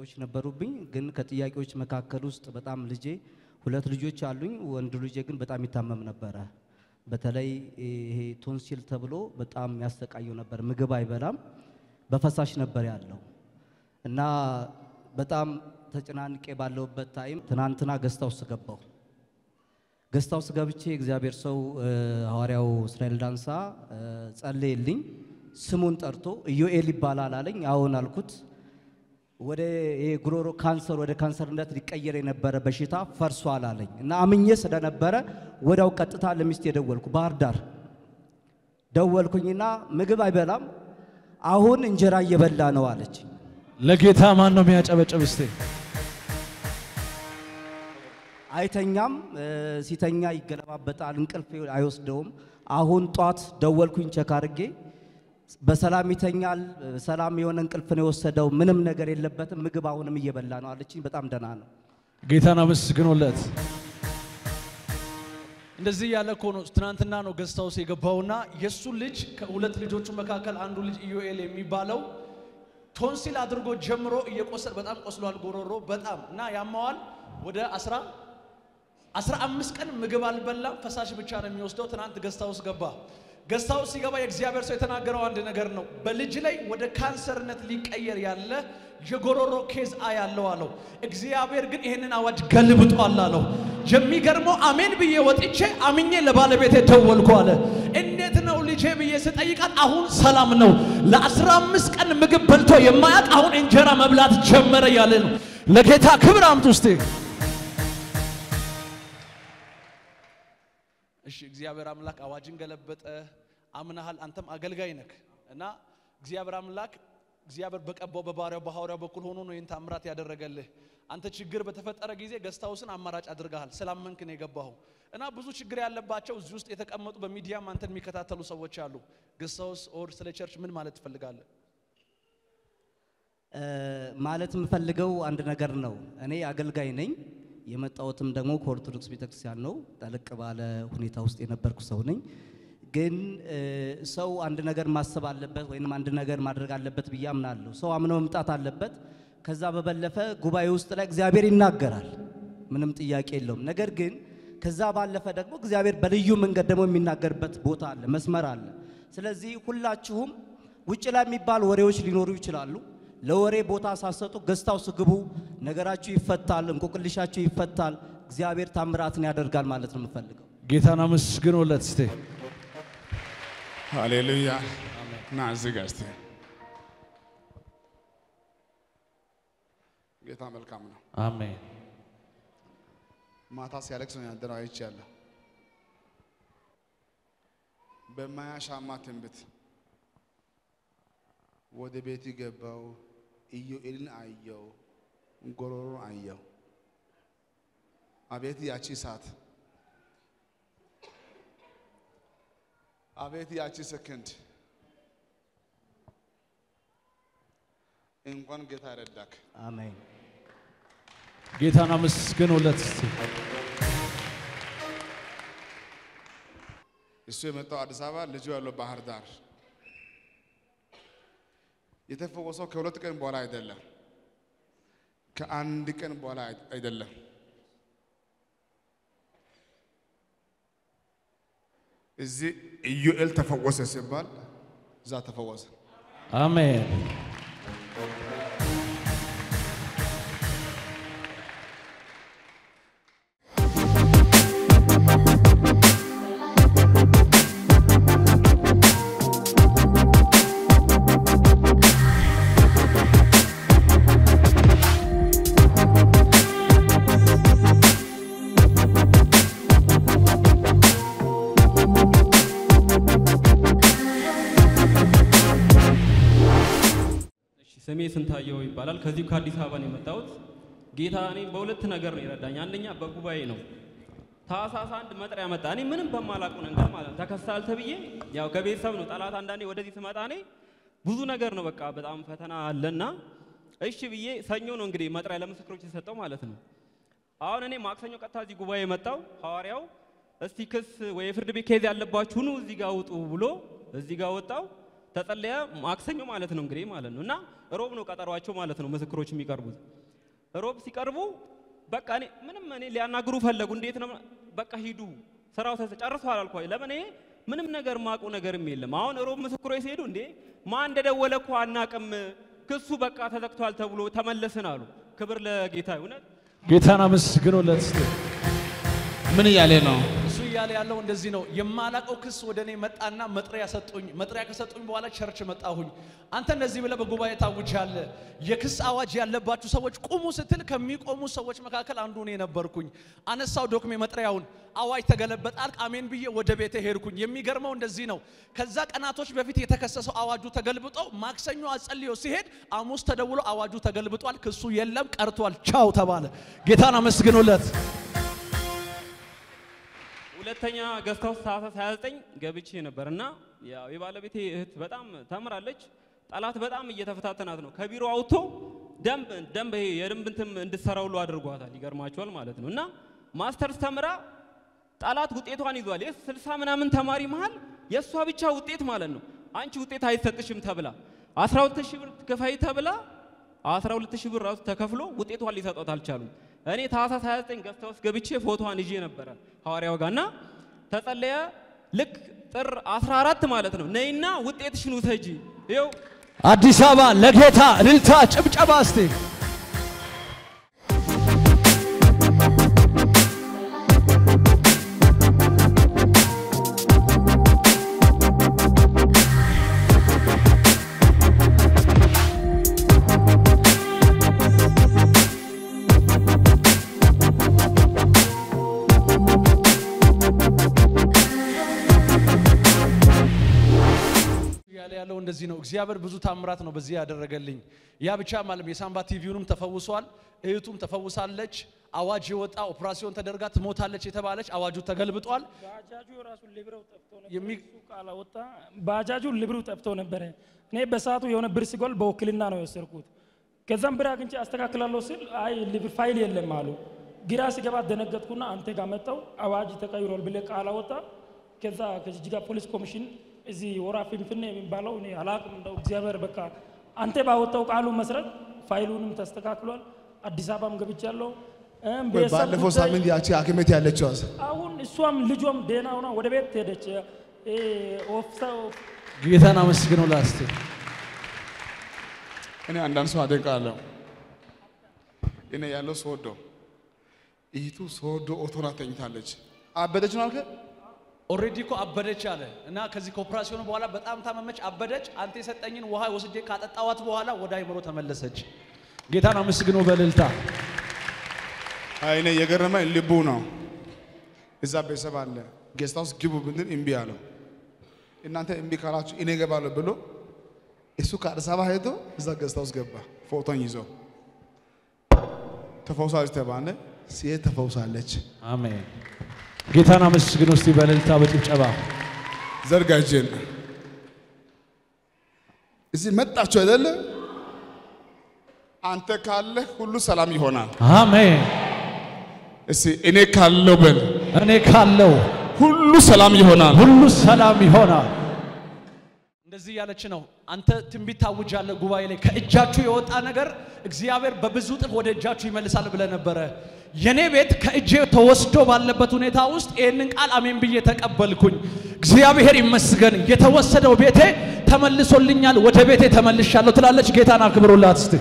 ጥያቄዎች ነበሩብኝ። ግን ከጥያቄዎች መካከል ውስጥ በጣም ልጄ ሁለት ልጆች አሉኝ። ወንድ ልጄ ግን በጣም ይታመም ነበረ። በተለይ ይሄ ቶንሲል ተብሎ በጣም ያሰቃየው ነበር። ምግብ አይበላም፣ በፈሳሽ ነበር ያለው እና በጣም ተጨናንቄ ባለሁበት ታይም ትናንትና ገስታ ውስጥ ገባሁ። ገስታ ውስጥ ገብቼ እግዚአብሔር ሰው እ፣ ሐዋርያው እስራኤል ዳንሳ እ፣ ጸለየልኝ። ስሙን ጠርቶ ኢዮኤል ይባላል አለኝ። አዎን አልኩት። ወደ ይሄ ጉሮሮ ካንሰር ወደ ካንሰርነት ሊቀየር የነበረ በሽታ ፈርሷል አለኝ እና አምኜ ስለነበረ ወዲያው ቀጥታ ለሚስቴ ደወልኩ። ባህር ዳር ደወልኩኝና ምግብ አይበላም አሁን እንጀራ እየበላ ነው አለች። ለጌታ ማን ነው የሚያጨበጭብ? እስቲ አይተኛም፣ እ፣ ሲተኛ ይገለባበጣል፣ እንቅልፍ አይወስደውም። አሁን ጧት ደወልኩኝ ቸክ አድርጌ በሰላም ይተኛል፣ ሰላም የሆነ እንቅልፍ ነው የወሰደው፣ ምንም ነገር የለበትም፣ ምግብ አሁንም እየበላ ነው አለችኝ። በጣም ደህና ነው። ጌታን አመስግኖለት። እንደዚህ ያለ እኮ ነው። ትናንትና ነው ገስት ሃውስ የገባውና የእሱ ልጅ ከሁለት ልጆቹ መካከል አንዱ ልጅ ኢዮኤል የሚባለው ቶንሲል አድርጎ ጀምሮ እየቆሰል በጣም ቆስሏል፣ ጎሮሮ በጣም እና ያማዋል። ወደ አስራ አስራ አምስት ቀን ምግብ አልበላም፣ ፈሳሽ ብቻ ነው የሚወስደው። ትናንት ገስት ሃውስ ገባ። ገስት ሃውስ ሲገባ የእግዚአብሔር ሰው የተናገረው አንድ ነገር ነው። በልጅ ላይ ወደ ካንሰርነት ሊቀየር ያለ የጎሮሮ ኬዝ አያለው አለው። እግዚአብሔር ግን ይህንን አዋጅ ገልብጧል አለው። የሚገርመው አሜን ብዬ ወጥቼ አምኜ ለባለቤቴ ደወልኩ አለ። እንዴት ነው ልጄ ብዬ ስጠይቃት አሁን ሰላም ነው። ለአስራ አምስት ቀን ምግብ በልቶ የማያውቅ አሁን እንጀራ መብላት ጀመረ ያለ ነው። ለጌታ ክብር አምጡ እስቲ። እሺ እግዚአብሔር አምላክ አዋጅን ገለበጠ። አምናሃል፣ አንተም አገልጋይ ነክ እና እግዚአብሔር አምላክ እግዚአብሔር በቀባው በባሪያው በሐዋርያው በኩል ሆኖ ነው ይህን ታምራት ያደረገልህ። አንተ ችግር በተፈጠረ ጊዜ ገስት ሃውስን አማራጭ አድርገሃል። ስላመንክ ነው የገባኸው እና ብዙ ችግር ያለባቸው እዚህ ውስጥ የተቀመጡ በሚዲያም አንተን የሚከታተሉ ሰዎች አሉ። ገስት ሃውስ ኦር ስለ ቸርች ምን ማለት ትፈልጋለህ? እ፣ ማለት የምፈልገው አንድ ነገር ነው። እኔ አገልጋይ ነኝ። የመጣሁትም ደግሞ ከኦርቶዶክስ ቤተክርስቲያን ነው። ጠለቅ ባለ ሁኔታ ውስጥ የነበርኩ ሰው ነኝ። ግን እ፣ ሰው አንድ ነገር ማሰብ አለበት ወይም አንድ ነገር ማድረግ አለበት ብዬ አምናለሁ። ሰው አምኖ መምጣት አለበት። ከዛ በበለፈ ጉባኤ ውስጥ ላይ እግዚአብሔር ይናገራል፣ ምንም ጥያቄ የለውም። ነገር ግን ከዛ ባለፈ ደግሞ እግዚአብሔር በልዩ መንገድ ደግሞ የሚናገርበት ቦታ አለ፣ መስመር አለ። ስለዚህ ሁላችሁም ውጭ ላይ የሚባል ወሬዎች ሊኖሩ ይችላሉ። ለወሬ ቦታ ሳሰጡ ገዝታው ስግቡ፣ ነገራችሁ ይፈታል፣ እንቆቅልሻችሁ ይፈታል። እግዚአብሔር ታምራትን ያደርጋል ማለት ነው የምፈልገው። ጌታን አመስግኖለት እስቲ። ሃሌሉያ ና እዚህ ጋር እስቲ ጌታ መልካም ነው። አሜን። ማታ ሲያለቅስ ነው ያደረው አይቻለሁ። በማያሻማ ትንቢት ወደ ቤት ገባው። ኢዮኤልን አየው፣ ጎሮሮን አየው። አቤት ያቺ ሰዓት፣ አቤት ያቺ ሰከንድ። እንኳን ጌታ ረዳክ። አሜን። ጌታን አመስግኖለት እስቲ። እሱ የመጣው አዲስ አበባ፣ ልጁ ያለው ባህር ዳር። የተፈወሰው ከሁለት ቀን በኋላ አይደለም፣ ከአንድ ቀን በኋላ አይ- አይደለም። እዚህ ኢዩኤል ተፈወሰ ሲባል እዛ ተፈወሰ። አሜን። እሺ ስሜ ስንታየው ይባላል። ከዚሁ ከአዲስ አበባ ነው የመጣሁት። ጌታ እኔ በሁለት ነገር ነው የረዳኝ። አንደኛ በጉባኤ ነው። ታህሳስ አንድ መጥሪያ መጣ። እኔ ምንም በማላውቀው ነገር ማለት ነው ተከሳል ተብዬ ያው ከቤተሰብ ነው ጠላት። አንዳንዴ ወደዚህ ስመጣ እኔ ብዙ ነገር ነው በቃ በጣም ፈተና አለና እሺ ብዬ ሰኞ ነው እንግዲህ መጥሪያ ለምስክሮች የሰጠው ማለት ነው። አሁን እኔ ማክሰኞ ቀጥታ እዚህ ጉባኤ መጣው። ሐዋርያው እስቲ ክስ ወይ የፍርድ ቤት ኬዝ ያለባችሁ ኑ እዚህ ጋር ውጡ ብሎ እዚህ ጋር ወጣው። ተጸለየ። ማክሰኞ ማለት ነው እንግዲህ ማለት ነው እና ሮብ ነው ቀጠሯቸው ማለት ነው ምስክሮች የሚቀርቡት። ሮብ ሲቀርቡ በቃ እኔ ምንም እኔ ሊያናግሩ ፈለጉ። እንዴት ነው በቃ ሂዱ ስራው ተሰ- ጨርሷል አልኳቸው። ለምን እኔ ምንም ነገር ማቁ ነገርም የለም። አሁን ሮብ ምስክሮች ሲሄዱ እንዴ ማን እንደደወለ እኮ አናቅም፣ ክሱ በቃ ተዘግቷል ተብሎ ተመለስን አሉ። ክብር ለጌታ እውነት ጌታን አመስግኑለት እስቲ። ምን እያለ ነው? እሱ እያለ ያለው እንደዚህ ነው። የማላቀው ክስ ወደ እኔ መጣና መጥሪያ ሰጡኝ። መጥሪያ ከሰጡኝ በኋላ ቸርች መጣሁኝ። አንተ እንደዚህ ብለህ በጉባኤ ታውጃለህ። የክስ አዋጅ ያለባችሁ ሰዎች ቁሙ ስትል ከሚቆሙ ሰዎች መካከል አንዱ እኔ ነበርኩኝ። አነሳው ዶክሜ መጥሪያውን፣ አዋጅ ተገለበጣል። አሜን ብዬ ወደ ቤቴ ሄድኩኝ። የሚገርመው እንደዚህ ነው። ከዛ ቀናቶች በፊት የተከሰሰው አዋጁ ተገልብጦ ማክሰኞ አጸልዮ ሲሄድ ሐሙስ ተደውሎ አዋጁ ተገልብጧል፣ ክሱ የለም ቀርቷል፣ ቻው ተባለ። ጌታን አመስግኑለት። ሁለተኛ ገስት ሃውስ ታህሳስ 29 ገብቼ ነበር እና ያው የባለቤቴ እህት በጣም ተምራለች። ጠላት በጣም እየተፈታተናት ነው። ከቢሮ አውጥቶ ደንብ ደንብ ይሄ የደንብ እንትን እንድትሰራ ሁሉ አድርጓታል። ይገርማቸዋል ማለት ነው እና ማስተርስ ተምራ ጠላት ውጤቷን ይዟል። የስ ስልሳ ምናምን ተማሪ መሃል የእሷ ብቻ ውጤት ማለት ነው። አንቺ ውጤት አይሰጥሽም ተብላ 12 ሺህ ብር ክፈይ ተብላ 12 ሺህ ብር ራሱ ተከፍሎ ውጤቷን ሊሰጧት አልቻሉም። እኔ ታህሳስ 29 ገዝታ ውስጥ ገብቼ ፎቶዋን ይዤ ነበረ ሐዋርያው ጋር እና ተጸለየ። ልክ ጥር 14 ማለት ነው ነይና ውጤትሽን ውሰጂ ይኸው አዲስ አበባ ለጌታ እልልታ ጭብጨባ እስቲ ያለ ያለው እንደዚህ ነው። እግዚአብሔር ብዙ ታምራት ነው በዚህ ያደረገልኝ። ያ ብቻ ማለት የሳምባ ቲቪውንም ተፈውሷል፣ እህቱም ተፈውሳለች። አዋጅ የወጣ ኦፕራሲዮን ተደርጋ ትሞታለች የተባለች አዋጁ ተገልብጧል። ባጃጁ ራሱ ልብረው ጠፍቶ ነበር። የሚ- እሱ ካላወጣ ባጃጁ ልብሩ ጠፍቶ ነበረ። እኔ በሰዓቱ የሆነ ብር ሲጎል በውክልና ነው የወሰድኩት። ከዛም ብር አግኝቼ አስተካክላለሁ ስል አይ ልብር ፋይል የለም አሉ። ግራ ሲገባ ደነገጥኩና አንተ ጋር መጣው አዋጅ ተቀይሯል ብለህ ቃል አወጣ። ከዛ ከጅጅጋ ፖሊስ ኮሚሽን እዚህ ወራ ፊንፊኔ የሚባለው እኔ አላቅም። እንደው እግዚአብሔር በቃ አንተ ባወጣው ቃሉ መሰረት ፋይሉንም ተስተካክሏል። አዲስ አበባም ገብቻለሁ። እም ወይ ቤተሰብ ባለፈው ጉዳይ- ሳምንት ያቺ ሐኪም ቤት ያለችው አሁን እሷም ልጇም ደህና ሆና ወደ ቤት ሄደች። እ ኦፍሳ ጌታን አመስግኑላት እስቲ። እኔ አንዳንድ ሰው አደንቃለሁ። እኔ ያለው ሶዶ እህቱ ሶዶ ኦቶና ተኝታለች። አበደች ነው አልከ? ኦልሬዲ እኮ አበደች አለ እና ከዚህ ከኦፕራሲዮኑ በኋላ በጣም ታመመች፣ አበደች። አንተ የሰጠኝን ውሃ ወስጄ ካጠጣዋት በኋላ ወደ አይምሮ ተመለሰች። ጌታን አመስግኑ በእልልታ አይ እኔ የገረመኝ ልቡ ነው። እዛ ቤተሰብ አለ ጌስት ሃውስ ግቡ ብንል እምቢ አለው። እናንተ እምቢ ካላችሁ እኔ እገባለሁ ብሎ እሱ ከአዲስ አበባ ሄዶ እዛ ጌስት ሃውስ ገባ። ፎቶን ይዞ ተፈውሳለች ተባለ። ሲሄድ ተፈውሳለች። አሜን። ጌታን አመስግኑ እስቲ በእልልታ በጭብጨባ ዘርጋ እጅን። እዚህ መጣችሁ አይደለ? አንተ ካለህ ሁሉ ሰላም ይሆናል። አሜን። እስቲ እኔ ካለው በል እኔ ካለው ሁሉ ሰላም ይሆናል። ሁሉ ሰላም ይሆናል። እንደዚህ ያለች ነው። አንተ ትንቢት ታውጃለህ ጉባኤ ላይ ከእጃችሁ የወጣ ነገር እግዚአብሔር በብዙ እጥፍ ወደ እጃችሁ ይመልሳል ብለህ ነበረ። የኔ ቤት ከእጄ ተወስዶ ባለበት ሁኔታ ውስጥ ይህንን ቃል አሜን ብዬ ተቀበልኩኝ። እግዚአብሔር ይመስገን። የተወሰደው ቤቴ ተመልሶልኛል፣ ወደ ቤቴ ተመልሻለሁ ትላለች። ጌታን አክብሩላት እስቲ።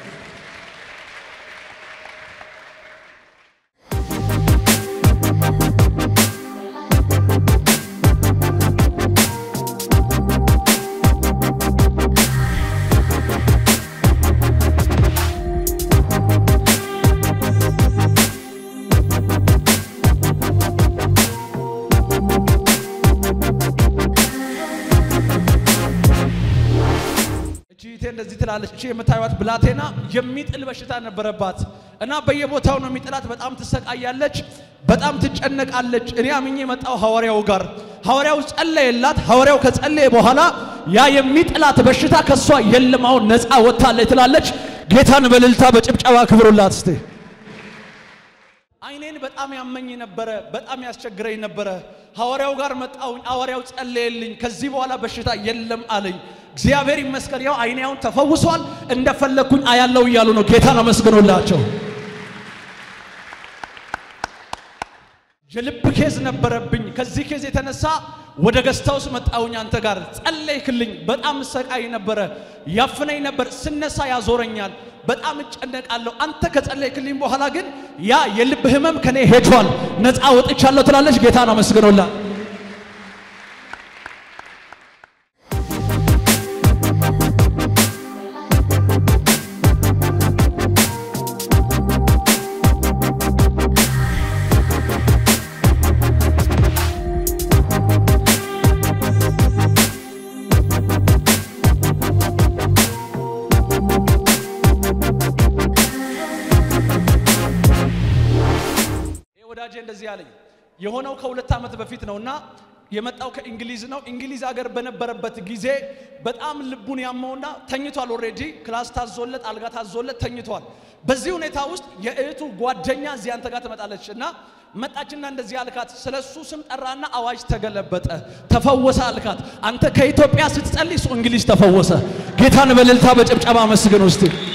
እቺ እህቴ እንደዚህ ትላለች። እቺ የምታዩት ብላቴና የሚጥል በሽታ ነበረባት እና በየቦታው ነው የሚጥላት። በጣም ትሰቃያለች፣ በጣም ትጨነቃለች። እኔ አምኜ የመጣው ሐዋርያው ጋር ሐዋርያው ጸለየላት። ሐዋርያው ከጸለየ በኋላ ያ የሚጥላት በሽታ ከሷ የለም፣ አሁን ነፃ ወጥታለች ትላለች። ጌታን በእልልታ በጭብጨባ ክብሩላት እስቲ። አይኔን በጣም በጣም ያመኝ ነበረ፣ በጣም ያስቸግረኝ ነበረ። ሐዋርያው ጋር መጣሁኝ። ሐዋርያው ጸለየልኝ። ከዚህ በኋላ በሽታ የለም አለኝ። እግዚአብሔር ይመስገን፣ ያው አይኔ አሁን ተፈውሷል። እንደፈለግኩኝ አያለው እያሉ ነው። ጌታን አመስግኖላቸው። የልብ ኬዝ ነበረብኝ። ከዚህ ኬዝ የተነሳ ወደ ገስታውስ መጣሁኝ። አንተ ጋር ጸለይክልኝ። በጣም ሰቃይ ነበረ፣ ያፍነኝ ነበር። ስነሳ ያዞረኛል፣ በጣም እጨነቃለሁ። አንተ ከጸለይክልኝ በኋላ ግን ያ የልብ ህመም ከኔ ሄዷል፣ ነፃ ወጥቻለሁ ትላለች። ጌታን አመስግኖላ ይህ ወዳጄ እንደዚህ አለኝ። የሆነው ከሁለት ዓመት በፊት ነውና የመጣው ከእንግሊዝ ነው። እንግሊዝ ሀገር በነበረበት ጊዜ በጣም ልቡን ያመውና ተኝቷል። ኦልሬዲ ክላስ ታዞለት አልጋ ታዞለት ተኝቷል። በዚህ ሁኔታ ውስጥ የእህቱ ጓደኛ እዚህ አንተ ጋር ትመጣለች እና መጣችና እንደዚህ አልካት። ስለ እሱ ስም ጠራና አዋጅ ተገለበጠ፣ ተፈወሰ አልካት። አንተ ከኢትዮጵያ ስትጸልይ እሱ እንግሊዝ ተፈወሰ። ጌታን በእልልታ በጭብጨባ መስግን ውስጥ